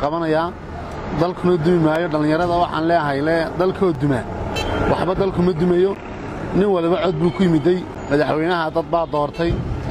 qabanayaa dalkuna dumi maayo dhallinyarada waxaan leeahay le dalkoo duma waxba dalku ma dumayo nin waliba cod buu ku yimiday madaxweynaha dad baa doortay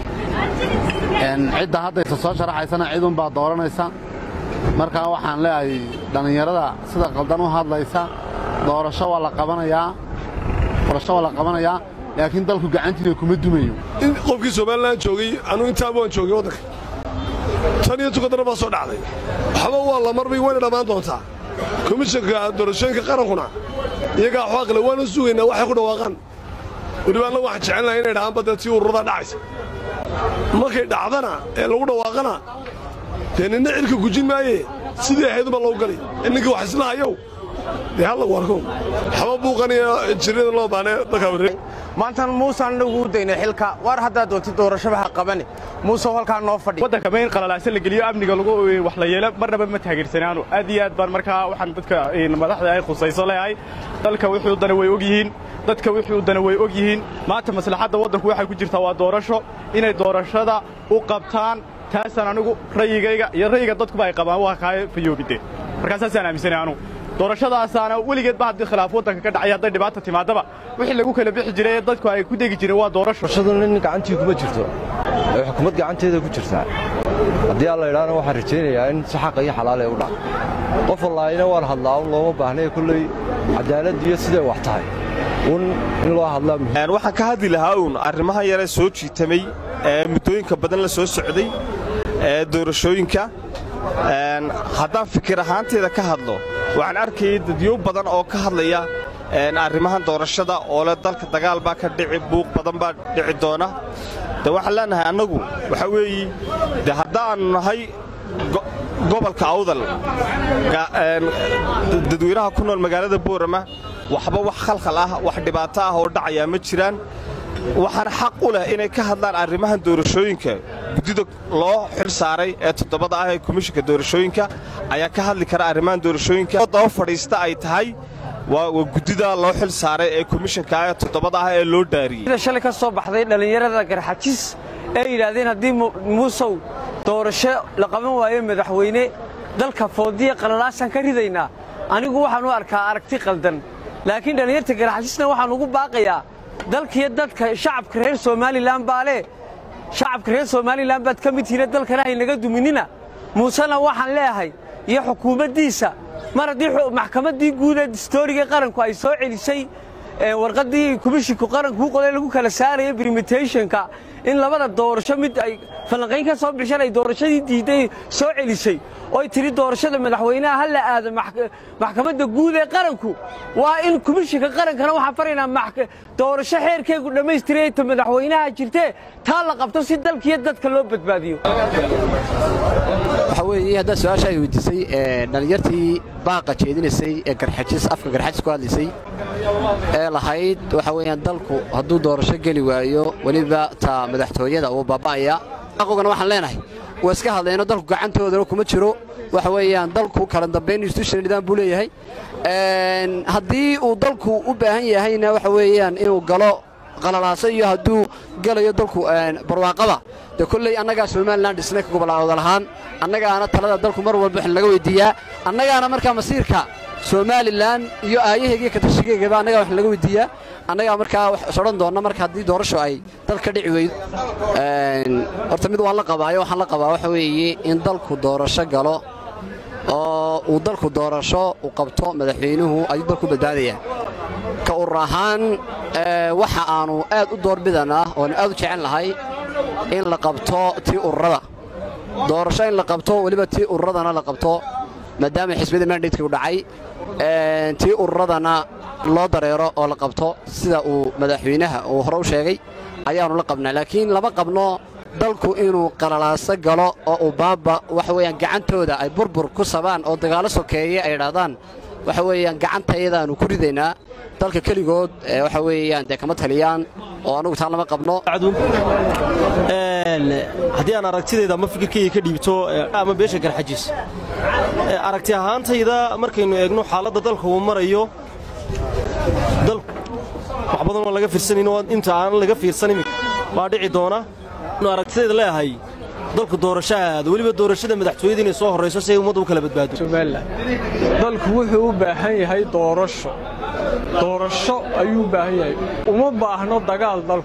cidda haddaysa soo sharaxaysana cidunbaa dooranaysa markaa waxaan leeahay dhallinyarada sida qaldan u hadlaysa doorasho waa la qabanayaa doorasho waa la qabanayaa laakiin dalku gacantiina kuma dumayo qofkii somalilan joogay anuu intaaba waan joogay waddanka tan iyo tukadana baa soo dhacday waxba waa la marbay wayna dhammaan doontaa komishanka doorashooyinka qarankuna iyagaa xaaqle waanu sugaynaa waxay ku dhawaaqaan weliba anna waxaan jecelnahay inay dhahaan badda tii ururadaa dhacaysa markay dhacdana ee lagu dhawaaqana dee ninna cidka gujin maaye sidii ahayduma loo galay ninkii wax isla hayow dee hal lagu arko waxba buuqaniyo jirrada loo baanee dalkaa wareeg maantan muusaan nagu daynay xilka waar haddaad doontid doorashaba ha qabani muusew halkaa noo fadhi waddanka ma in qalalaase la geliyo amniga lagu wax la yeelo marnaba ma taageersanaanu aad iyo aad baan markaa waxaan dadka madaxda ay khusayso leeyahay dalka wixii u dana way og yihiin dadka wixii u dana way og yihiin maanta maslaxadda waddanku waxay ku jirtaa waa doorasho inay doorashada u qabtaan taasaan anigu ra'yigayga iyo ra'yiga dadkuba ay qabaan waa kaa fayoobide markaa saasaan aaminsanay anugu doorashadaasaana weligeedba haddii khilaaf waddanka ka dhacay hadday dhibaata timaadaba wixii lagu kala bixi jiray ee dadku ay ku degi jireen waa doorasho doorashaduna nin gacantii kuma jirto ee xukuumad gacanteeda ku jirtaa haddii aan la idhaana waxaan rajaynayaa in si xaqa iyo xalaal ay u dhac qof wallaahina waan hadlaa un looma baahnay kolley cadaalad iyo siday wax tahay un in loo hadlaa waxaan ka hadli lahaa uun arrimahan yaree soo jiitamay ee muddooyinka badan la soo socday ee doorashooyinka haddaan fikir ahaanteeda ka hadlo waxaan arkayay dadyo badan oo ka hadlaya arrimahan doorashada oo leh dalka dagaal baa ka dhici buuq badan baa dhici doona de waxaan leenahay annagu waxaa weeye de haddaannu nahay gobolka awdal dadweynaha ku nool magaalada boorama waxba wax khalkhal ah wax dhibaato ah oo dhacayaa ma jiraan waxaana xaq u leh inay ka hadlaan arrimahan doorashooyinka guddida loo xil saaray ee toddobada ah ee komishinka doorashooyinka ayaa ka hadli kara arrimahan doorashooyinka daba fadhiista ay tahay waa guddida loo xil saaray ee komishinka ee toddobada ah ee loo dhaariyey shalay ka soo baxday dhallinyarada garxajis ee yidhaahdeen haddii muusow doorasho la qaban waayo madaxweyne dalka foodiya qalalaasaan ka ridaynaa anigu waxaan u arkaa aragti qaldan laakiin dhallinyarta garxajisna waxaan ugu baaqayaa dalkiyo dadka shacabka reer somalilan baa leh shacabka reer somalilan baad ka mid tihiine dalkana haynaga duminina muusena waxaan leeyahay iyo xukuumaddiisa mar haddii maxkamaddii guud ee distooriga qaranku ay soo celisay warqaddii komishinku qaranku u qoday lagu kala saaraya brimitationka in labada doorasho mid ay falanqayn ka soo bixishan ay doorashadii diidday soo celisay ooy tidhi doorashada madaxweynaha ha la aado maxkamadda guud ee qaranku waa in komishinka qarankana waxaan faraynaa doorasho xeerkeegu dhammaystiraya ta madaxweynaha jirtee taa la qabto si dalkiiyo dadka loo badbaadiyo waxaa weeye haddaa su-aasha ay weydiisay dhallinyartii baaqa jeedinaysay ee garxajis afka garxajis ku hadlaysay ee lahayd waxa weeyaan dalku hadduu doorasho geli waayo weliba taa madaxtooyada uu baaba'aya aqogana waxaan leenahay waa iska hadlayno dalku gacantoodana kuma jiro waxa weeyaan dalku kala dambayn institutional nidaam buu leeyahay haddii uu dalku u baahan yahayna waxa weeyaan inuu galo qalalaaso iyo hadduu gelayo dalku barwaaqaba dee kolley annagaa somalilan dhisnay ka gobolawdal ahaan annagaana talada dalku mar walba waxna laga weyddiiyaa annagaana markaa masiirka somalilan iyo aayahayga iyo katashigeygaba annagaa wax laga weyddiiyaa annagaa markaa wax sodhan doonna marka haddii doorasho ay dal ka dhici weydo horta mid waan la qabaayo waxaan la qabaa waxa weeye in dalku doorasho galo oo uu dalku doorasho u qabto madaxweynuhu ayuu dalku badbaadayaa ka urur ahaan waxa aanu aad u doorbidanaa oonu aad u jecel lahay in la qabto tii ururada doorasho in la qabto weliba tii ururadana la qabto maadaama xisbiyada mandatekii u dhacay tii ururadana loo dareero oo la qabto sida uu madaxweynaha uu hore u sheegay ayaannu la qabnaa laakiin lama qabno dalku inuu qalalaaso galo oo uu baaba waxa weeyaan gacantooda ay burbur ku sabaan oo dagaallo sokeeye ay idhaahdaan waxa weeyaan gacantayadaannu ku ridaynaa dalka keligood waxa weeyaan dee kama taliyaan oo annugu taan lama qabno haddii aan aragtidayda ama fikirkayga ka dhiibto ama beesha garxajis aragti ahaantayda markaynu eegno xaaladda dalka uu marayo wax badan oo laga fiirsanayno inta aan laga fiirsanin baa dhici doona aragtidayda leeyahay dalku doorasho aado weliba doorashada madaxtooyada inay soo horrayso si ay ummadda u kala badbaado somalilan dalku wuxuu u baahan yahay doorasho doorasho ayuu u baahan yahay uma baahno dagaal dalku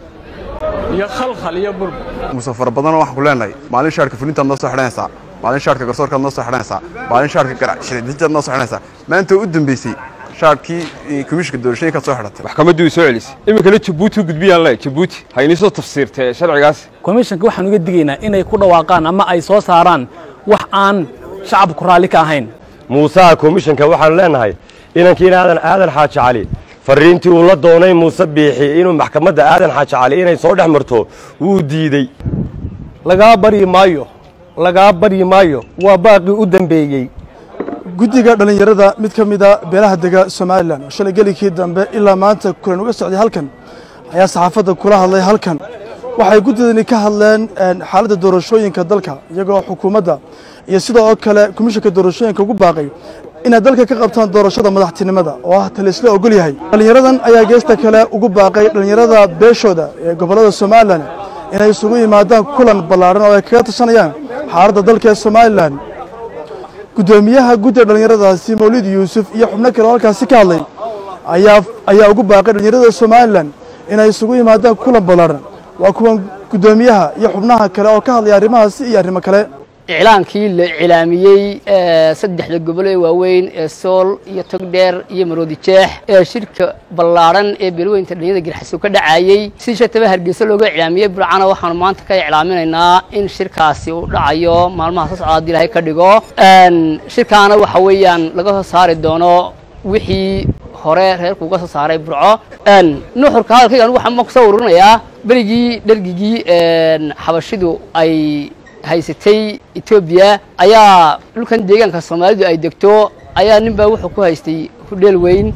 iyo khalkhal iyo burbur muse fara badanoo waxaan ku leenahay maalin shaarka fulintaad noo soo xidhanaysaa maalin shaarka garsoorkaad noo soo xidhanaysaa maalin shaarka garashidintaad noo soo xidhanaysaa maanta u dambeysay shaarkii komishinka doorashooyinkaad soo xidhatay maxkamaddii way soo celisay iminkana jabuuti u gudbiyaan le jabuuti ha inii soo tafsiirtee sharcigaas komishanka waxaan uga digaynaa inay ku dhawaaqaan ama ay soo saaraan wax aan shacabku raalli ka ahayn muusaha komishanka waxaanu leenahay inankiina aadan aadan xaaji cali farriintii uu la doonay muuse biixi inuu maxkamadda aadan xaaji cali inay soo dhex marto wuu diidey lagaa baryi maayo lagaa baryi maayo waa baaqii u dambeeyey guddiga dhallinyarada mid ka mida beelaha dega somalilan oo shalay gelikii dambe ilaa maanta kulan uga socday halkan ayaa saxaafadda kula hadlay halkan waxay guddidani ka hadleen xaaladda doorashooyinka dalka iyagoo xukuumadda iyo sidoo kale komishanka doorashooyinka ugu baaqay inay dalka ka qabtaan doorashada madaxtinimada oo ah talisla ogol yahay dhallinyaradan ayaa geesta kale ugu baaqay dhallinyarada beeshooda ee gobollada somalilan inay isugu yimaadaan kulan ballaadhan oo ay kaga tashanayaan xaaladda dalka ee somalilan guddoomiyaha guddiga dhallinyaradaasi mawlid yuusuf iyo xubno kale oo halkaasi ka hadlay ayaa ayaa ugu baaqay dhallinyarada somalilan inay isugu yimaadaan kulan ballaadhan waa kuwan guddoomiyaha iyo xubnaha kale oo ka hadlaya arrimahaasi iyo arrimo kale iclaankii la iclaamiyey saddexda gobol ee waaweyn ee sool iyo togdheer iyo maroodi jeex ee shirka ballaadhan ee beelweynta dhalinyada girxaso ka dhacayey si shataba hargeysa looga iclaamiyey burcana waxaanu maanta ka iclaaminaynaa in shirkaasi uu dhacayo maalmaha soo socda haddii ilaahay ka dhigo shirkaana waxa weeyaan laga soo saari doono wixii hore reerku uga soo saaray burco nuxurka hadalkayga anigu waxaan ku soo ururinayaa berigii dhergigii xabashidu ay haysatay etoobiya ayaa dhulkan deegaanka soomaalidu ay degto ayaa nin baa wuxuu ku haystay hudheel weyn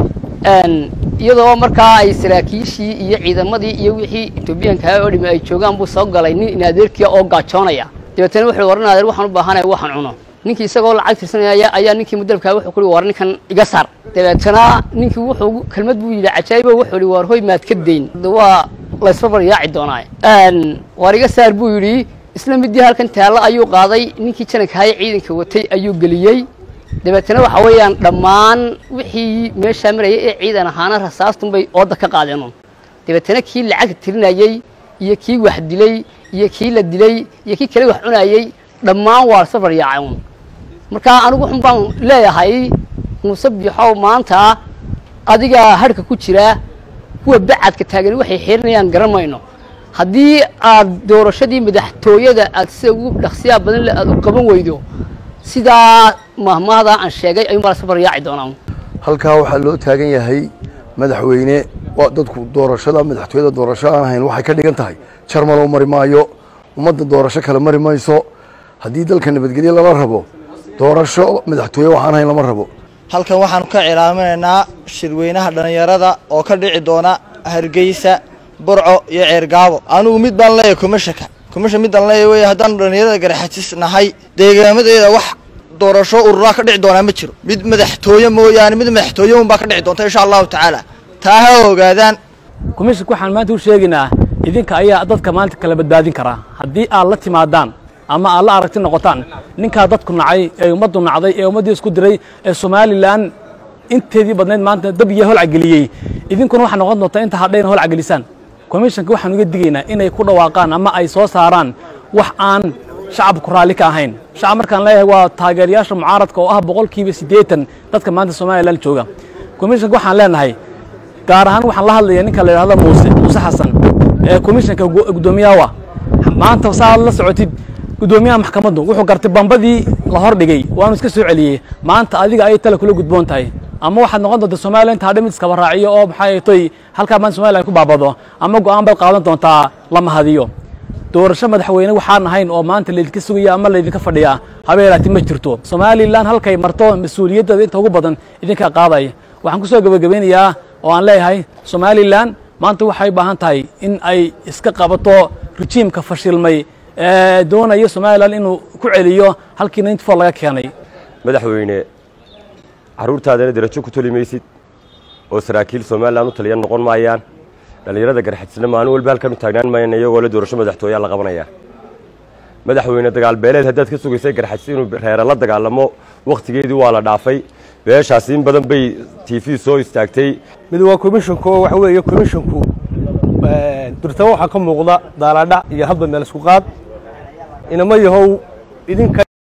iyadoo markaa ay saraakiishii iyo ciidamadii iyo wixii etoobiyaankaa oo dhimi ay joogaan buu soo galay nin inaadeerkiya oo gaajoonaya dabeetana wuxuu waran adeer waxaan u baahanaya waxaan cuno ninkii isagoo lacag tirsanaya ayaa ninkii mudalkaa wuxuu kuhi war ninkan iga saar dabeetana ninkii wuxuu kelmad buu yidhi cajaa'ibo wuxuu yidhi war hoy maad ka dayn waa laysbarbar yaaci doonaa war iga saar buu yidhi isla midii halkan taallo ayuu qaaday ninkii janankahaye ciidanka watay ayuu geliyey dabeetana waxa weeyaan dhammaan wixii meeshaa marayay ee ciidan ahaana rasaastunbay ooda ka qaadeen dabeetana kii lacagta tirinayey iyo kii wax dilay iyo kii la dilay iyo kii kale wax cunayey dhammaan waa safar yaacay un marka anigu xun baan leeyahay muuse biixow maanta adigaa hadhka ku jira kuwa bacadka taagan waxay xirinayaan garan mayno haddii aad doorashadii madaxtooyada aad sida ugu dhaqsiyaa badan le aad u qaban weydo sidaa mahmahda aan sheegay ayuun baa la safar yaaci doonaa halkaa waxaa loo taagan yahay madaxweyne waa dadku doorashada madaxtooyada doorasho aan ahayn waxay ka dhigan tahay jarmaloo mari maayo ummadda doorasho kale mari mayso haddii dalka nabadgelye lama rabo doorasho madaxtooye waxaan ahayn lama rabo halkan waxaanu ka cilaaminaynaa shirweynaha dhallinyarada oo ka dhici doona hargeysa burco iyo ceergaabo anugu mid baan leeyahay kumashaka kumasha midaan leeyahay wey haddaanu dhallinyarada garaxajis nahay deegaamadeeda wax doorasho ururaa ka dhici doonaa ma jiro mid madaxtooye mooyaane mid madaxtooye unbaa ka dhici doonta insha allahu tacaala taa ha ogaadaan komishanka waxaan maanta u sheegaynaa idinka ayaa dadka maanta kala badbaadin karaa haddii aad la timaadaan ama aad la aragti noqotaan ninkaa dadku nacay ee ummaddu nacday ee ummaddii isku diray ee somalilan inteedii badnayd maanta dab iyo holcageliyey idinkuna waxaa noqon doontaa inta hadhayna holcagelisaan komishanka waxaan uga digaynaa inay ku dhawaaqaan ama ay soo saaraan wax aan shacabku raalli ka ahayn shacab markaan leeyahay waa taageerayaasha mucaaradka oo ah boqolkiiba siddeetan dadka maanta somalilan jooga komishanka waxaan leenahay gaar ahaan waxaan la hadlaya ninka la yidhahdo muuse muuse xasan ee komishanka guddoomiyaha maanta saad la socotid guddoomiyaha maxkamaddu wuxuu gartay bambadii la hordhigay waanu iska soo celiyey maanta adiga ayay tale kula gudboon tahay ama waxaad noqon doontaa somalilan inta hadhe mid iskaba raaciyo oo maxay toy halkaa maanta somalilan ku baabado ama go'aan baad qaadan doontaa la mahadiyo doorasho madaxweyne waxaan ahayn oo maanta laydinka sugaya ama laydinka fadhiyaa habeelaati ma jirto somalilan halkay marto mas-uuliyaddeeda inta ugu badan idinkaa qaadaya waxaan ku soo gebagabeynayaa oo aan leeyahay somalilan maanta waxay u baahan tahay in ay iska qabato rejiimka fashilmay ee doonaya somalilan inuu ku celiyo halkii ninety four laga keenay madaxweyne carruurtaadana derajo ku toli maysid oo saraakiil somalilan u taliyan noqon maayaan dhallinyarada garxajisna maalin walba halkan u taagnaan maayaan iyagoo le doorasho madaxtooyaa la qabanaya madaxweyne dagaalbeeleed haddaad ka sugaysay garxajis inuu reere la dagaalamo wakhtigeedii waa la dhaafay beeshaas in badan bay t v soo istaagtay mid waa komishonka oo waxa weeye komishonku durtaba waxaa ka muuqda daaladhac iyo hadba meel isku qaad inama yahow idinka